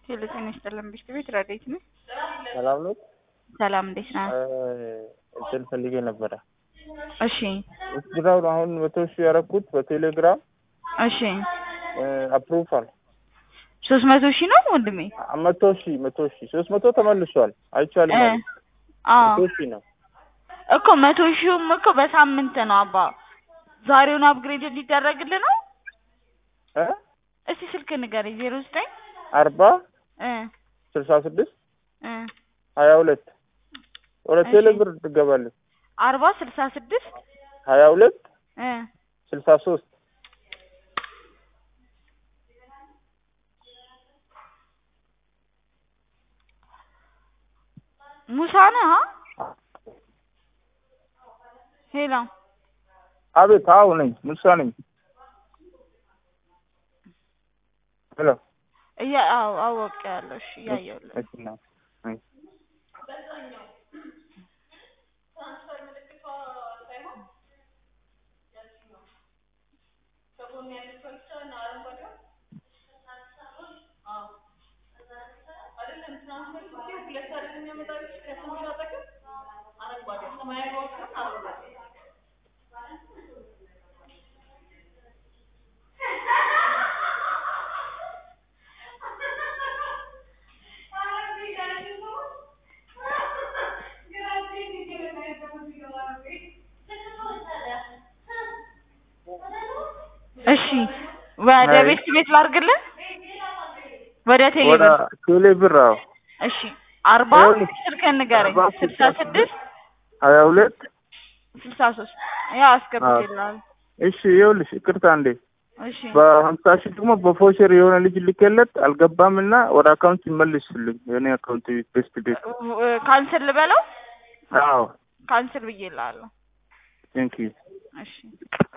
ሄሎ ጤና ይስጥልን ብሽት ቤት ረዴት ነህ? ሰላም ነው። ሰላም እንዴት ነህ? እንትን ፈልጌ ነበረ። እሺ ውትድራውን አሁን መቶ ሺህ ያደረኩት በቴሌግራም እሺ አፕሩቫል ሶስት መቶ ሺህ ነው ወንድሜ? መቶ ሺህ መቶ ሺህ ሶስት መቶ ተመልሷል። አይቻልም እ ማለት አዎ መቶ ሺህ ነው። እኮ መቶ ሺውም እኮ በሳምንት ነው አባ። ዛሬውን አፕግሬድ እንዲደረግልህ ነው። እ እስቲ ስልክ ንገረኝ። ዜሮ ዘጠኝ አርባ እ ስልሳ ስድስት እ ሀያ ሁለት ወደ እሺ። ቴሌ ብር ትገባለች። አርባ ስልሳ ስድስት ሀያ ሁለት እ ስልሳ ሶስት ሙሳ ነህ? አ? ሄሎ አቤት። አዎ ነኝ፣ ሙሳ ነኝ። ሄሎ እያ አዎ አወቅያለሁ። እሺ እያየሁልህ እሺ ነው። እሺ። እሺ ወደ አይ። ቤት ቤት ላድርግልህ? ወደ ቴሌ ወደ ብር ቴሌ ብር አዎ እሺ አርባ ይኸውልህ፣ ስልክህን ንገረኝ። አርባ ስልሳ ስልሳ ስድስት ሀያ ሁለት ስልሳ ሶስት ያው አስገብቼልሃለሁ። እሺ ይኸውልሽ፣ ይቅርታ እንዴ እሺ በሀምሳ ሺህ ደግሞ በፎሸር የሆነ ልጅ ልኬለት አልገባም እና ወደ አካውንት ይመልስልኝ የኔ አካውንት ቤስት ቤት እ- ካንስል ልበለው? አዎ ካንስል ብዬልሃለሁ። ቴንክ ዩ እሺ